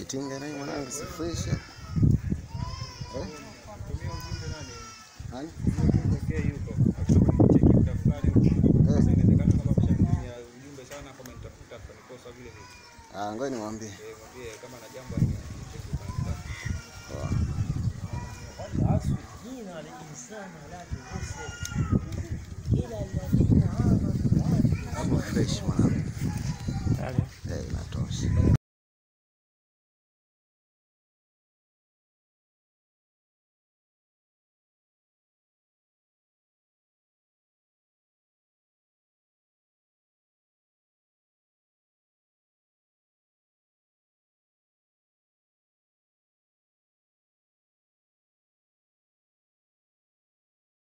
Kitinga naye mwanangu si fresh. Eh? Tumia ujumbe nani? Nani? Ujumbe K yuko. Akisema nicheki muda fulani huko. Eh. Sasa inawezekana kama ameshanitumia ujumbe sana kama nitafuta akanikosa vile vile. Ah, ngoja nimwambie. Eh, mwambie kama na jambo anicheki akanitafuta. Poa. والعصر جينا للإنسان لا تغسل